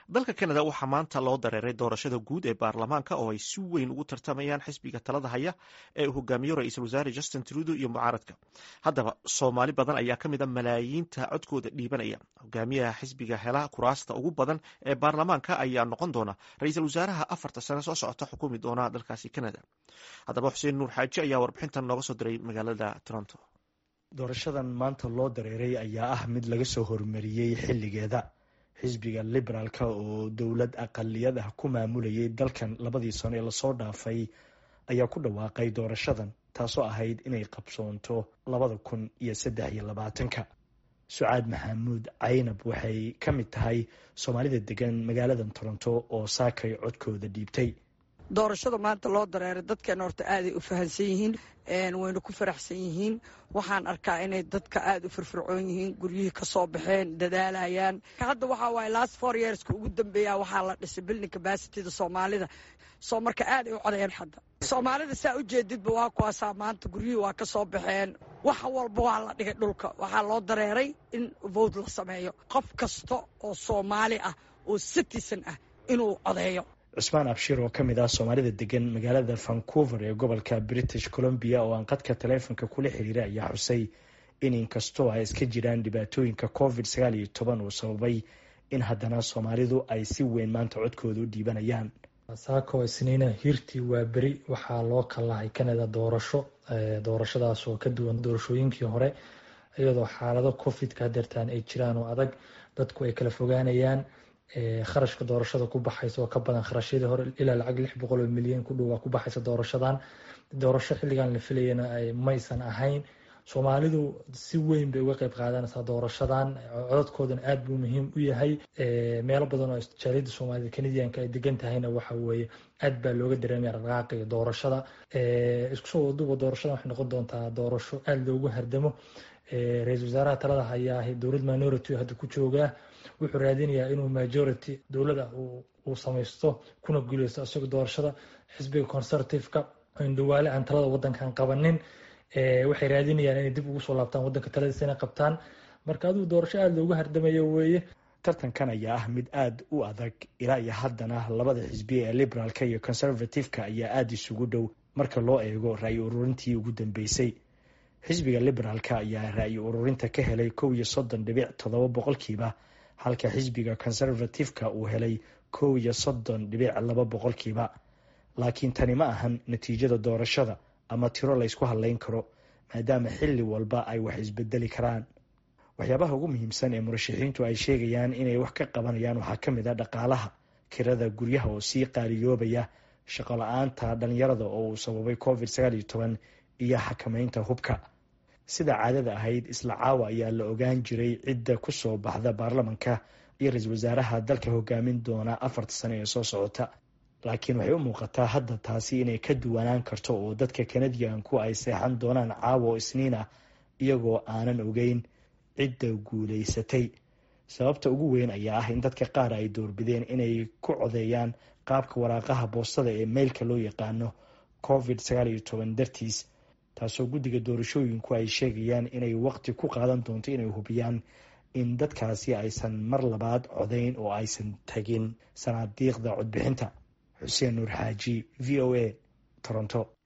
dalka kanada waxaa maanta loo dareeray doorashada guud ee baarlamaanka oo ay si weyn ugu tartamayaan xisbiga talada haya ee uu hogaamiyo ra-iisul wasaare justin trudo iyo mucaaradka haddaba soomaali badan ayaa ka mid a malaayiinta codkooda dhiibanaya hogaamiyaha xisbiga hela kuraasta ugu badan ee baarlamaanka ayaa noqon doona ra-iisul wasaaraha afarta sane soo socota xukumi doona dalkaasi kanada haddaba xuseen nuur xaaji ayaa warbixintan nooga soo diray magaalada toronto doorashadan maanta loo dareeray ayaa ah mid laga soo hormariyey xilligeeda xisbiga liberaalka oo dowlad aqaliyad ah ku maamulayay dalkan labadii sano ee lasoo dhaafay ayaa ku dhawaaqay doorashadan taasoo ahayd inay qabsoonto labada kun iyo saddex iyo labaatanka sucaad maxamuud caynab waxay ka mid tahay soomaalida degan magaaladan toronto oo saakay codkooda dhiibtay doorashada maanta loo dareeray dadkeena horta aaday u fahansan yihiin wayna ku faraxsan yihiin waxaan arkaa inay dadka aada u firfircoon yihiin guryihii ka soo baxeen dadaalayaan hadda waxaa waaye last four yearska ugu dambeeya waxaa la dhisay building capacityda soomaalida soo marka aaday u codayeen hadda soomaalida saa u jeedidba waa kuwaasaa maanta guryihii waa ka soo baxeen wax walba waa la dhigay dhulka waxaa loo dareeray in vote la sameeyo qof kasta oo soomaali ah oo citizen ah inuu codeeyo cusmaan abshir oo ka mid ah soomaalida degan magaalada vancouver ee gobolka british columbia oo aan qadka taleefonka kula xiriiray ayaa xusay in inkastoo ay iska jiraan dhibaatooyinka covid sagaal iyo toban uu sababay in haddana soomaalidu ay si weyn maanta codkooda u dhiibanayaan saako isniina hirtii waa beri waxaa loo kalahay canada doorasho doorashadaas oo ka duwan doorashooyinkii hore iyadoo xaalado covidka hadeertaan ay jiraan oo adag dadku ay kala fogaanayaan kharashka doorashada ku baxaysa oo ka badan kharashyadii hore ilaa lacag lix boqol oo milyan ku dhow waa ku baxaysa doorashadan doorasho xilligan la filayana maysan ahayn soomaalidu si weyn bay uga qeyb qaadanaysaa doorashadan codadkoodana aada buu muhiim u yahay meelo badan oo jaaliyada soomaalida canadianka ay degan tahayna waxa weeye aad baa looga dareemaya raqaaqiga doorashada isku soo waduba doorashadan waxay noqon doontaa doorasho aada loogu hardamo ra-iisul wasaaraha talada hayaa dowlad minority hadda ku joogaa wuxuu raadinayaa inuu majority dowlada uu samaysto kuna guuleysto isagoo doorashada xisbiga conservativeka indhawaale aan talada wadankan qabanin waxay raadinayaan inay dib ugu soo laabtaan wadanka taladiisa inay qabtaan marka adigu doorasho aada loogu hardamayo weeye tartankan ayaa ah mid aada u adag ilaa iyo haddana labada xisbi ee liberaalka iyo conservativeka ayaa aada isugu dhow marka loo eego ra-yi ururintii ugu dambeysay xisbiga liberaalka ayaa ra-yi ururinta ka helay kow iyo soddon dhibic toddoba boqolkiiba halka xisbiga conservativeka uu helay kow iyo soddon dhibic laba boqolkiiba laakiin tani ma ahan natiijada doorashada ama tiro laysku hadlayn karo maadaama xilli walba ay wax isbedeli karaan waxyaabaha ugu muhiimsan ee murashaxiintu ay sheegayaan inay wax ka qabanayaan waxaa ka mid a dhaqaalaha kirada guryaha oo sii qaaliyoobaya shaqo la-aanta dhalinyarada oo uu sababay covid sagaal iyo toban iyo xakameynta hubka sida caadada ahayd isla caawa ayaa la ogaan jiray cidda ku soo baxda baarlamanka iyo ra-iisul wasaaraha dalka hogaamin doona afarta sane ee soo socota laakiin waxay u muuqataa hadda taasi inay ka duwanaan karto oo dadka kanadiyanku ay seexan doonaan caawa oo isniin ah iyagoo aanan ogeyn cidda guulaysatay sababta ugu weyn ayaa ah in dadka qaar ay doorbideen inay ku codeeyaan qaabka waraaqaha boostada ee meylka loo yaqaano covid sagaal iyo toban dartiis taasoo guddiga doorashooyinku ay sheegayaan inay waqti ku qaadan doonto inay hubiyaan in dadkaasi aysan mar labaad codeyn oo aysan tagin sanaadiiqda codbixinta xuseen nuur xaaji v o a toronto